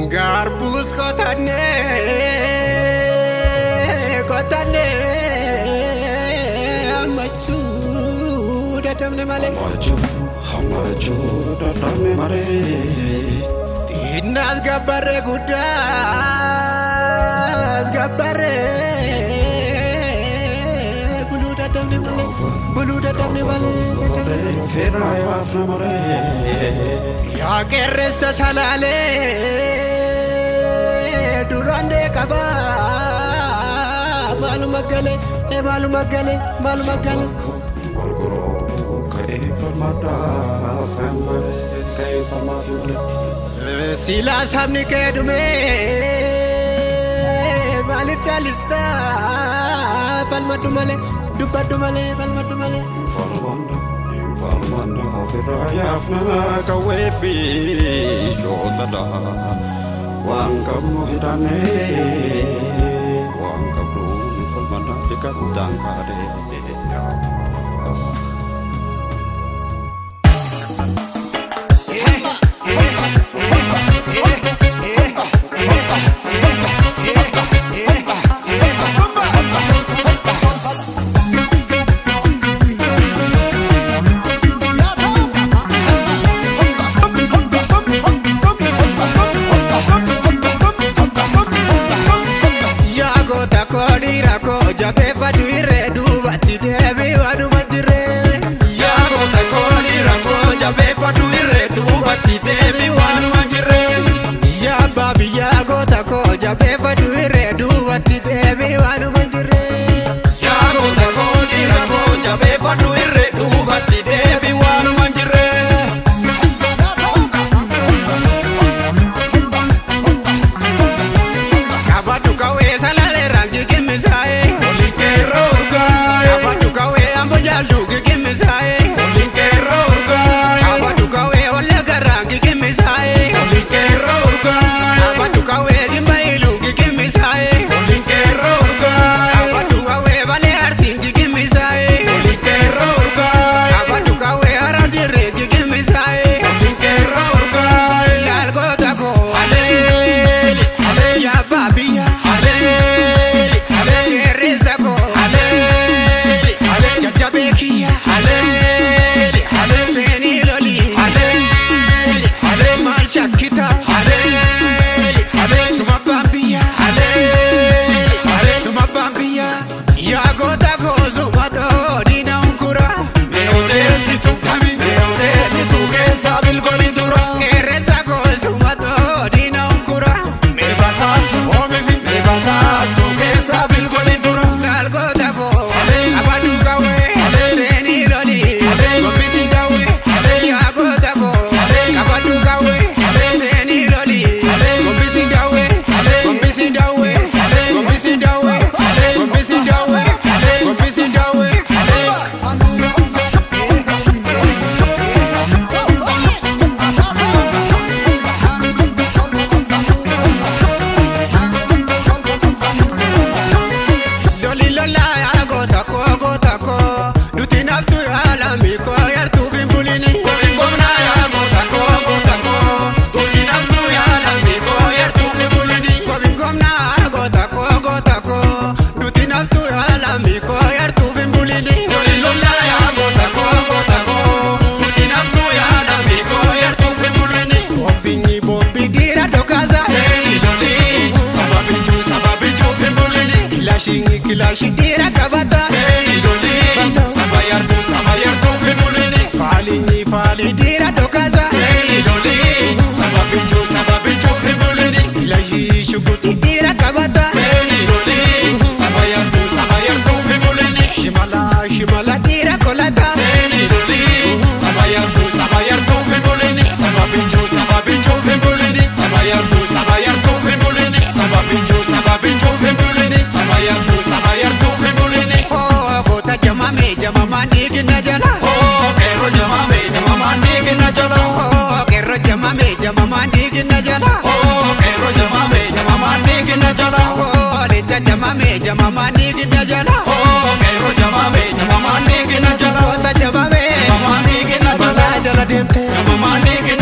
Garbus qotannee qotannee hammachuu dadhabne malee. Hammachuu hammachuu dadhabne malee. Xinnaas gabbarree guddaas gabbarree buluu dadhabne malee buluu dadhabne malee. Feerraa yaafna malee. Yaa qeerransa salaalee duraan deeqabaa maaluma galee maaluma galee maaluma galee. Gurguroo ka'ee falmadhaaf malee ka'ee falmaaf malee. Silaa sabni kee dhumee maaliif caallistaa falmadhu malee dubbadhu malee falmadhu malee. Falmanda falmanda feerraa yaafna qawwee fi jootadha. Waan qabnu hidhamee waan qabnu falmanda dhiqatu daangaadhee. Yaa goota koo dhiira koo jabeeffadhu irree duubatti deebii waanuma jirree. Yaa goota koo dhiira koo jabeeffadhu irree duubatti deebii waanuma jirree. Yaa abbaa biyyaa goota koo jabeeffadhu irree duubatti deebii waanuma jirree. Yaa goota koo dhiira koo jabeeffadhu irree duubatti deebii waanuma jirree. Kabaddu kawee salaalee rangi gimmisaa'ee. Olin keerroo urgaa'e. Kabaddu kawee ambo jaaldu gigimmisaa'ee. Olin keerroo urgaa'e. Kabaddu kawee ollee garraangi gimmisaa'ee. Olin keerroo urgaa'e. Kabaddu kawee jimba iluu gigimmisaa'ee. Olin keerroo urgaa'e. Kabaddu kawee balee arsiin gigimmisaa'ee. Olin keerroo urgaa'e. Kabaddu kawee hara dirree gigimmisaa'ee. Olin keerroo urgaa'e. Ilaal goota koo. Aleeli aleeli Yabbaa biyya. aleeli aleeli Qeerransa koo. aleeli aleeli Jajjabee kiyya. aleeli aleeli Seenii lolii. aleeli aleeli Maal shakkita. aleeli aleeli Suma abbaan biyya. aleeli aleeli Suma abbaan biyya. Yaa goota koo suma too diina hunkura. mee odeessitu kami mee odeessitu keessa bilkooli dura Qeerransa koo suma too diina hunkura. mee basaastu oomifi mee basaastu keessa bilkooli dura Ilaal goota koo. Alee. Abaddu kawee. Alee. Seenii lolii. Alee. Gombisi dawee. Alee. Yaa goota koo. Alee. Abaddu kawee. Alee. Seenii lolii. Alee. Gombisi dawee. Alee. Gombisi dawee. Alee. Gombisi dawee. Alee. Gombisi dawee. Alee. Gombisi dawee. Loli lola yaa goota koo goota koo. Duti naftu yaa lammi koo yartuu fi mbulini. Kobi ngomna yaa goota koo goota koo Tuuti naftu yaa lammi koo yartuu fi bulini Kobi ngomna goota koo goota koo. Duti naftu yaa lammi koo yartuu fi mbulini. Loli lola yaa goota koo goota koo Tuuti naftu yaa lammi koo yartuu fi bulini Bombinyi bombi dira dokaza. Seeni loli sababichuu sababichuu fi bulini Kilashingi kilashi dira kabata. Seeni loli saba yartuu saba yartuu fi bulini Faalinyi faali dira dokaza. Seeni loli sababichuu sababichuu fi bulini Kilashi shuguti dira kabata. Seeni loli saba yartuu saba yartuu fi bulini Shimala shimala dira kolata. Seeni loli saba yartuu saba yartuu fi bulini sababichuu sababichuu fi bulini saba yartuu saba yartuu fi bulini sababichuu sababichuu fi bulini saba yartuu saba yartuu fi bulini Oh goota jamame jamamaan dhiigina jala. Oh qeerroo jamame jamamaan dhiigina jala Oh qeerroo jamame jamamaan dhiigina jala. Oh qeerroo jamame jamamaan dhiigina jala Oh leenca jamame jamamaan dhiigina jala. Oh qeerroo jamame jamamaan dhiigina jala Goota jamame jamamaan dhiigina jala malaa jala deemte. jamamaan dhiigina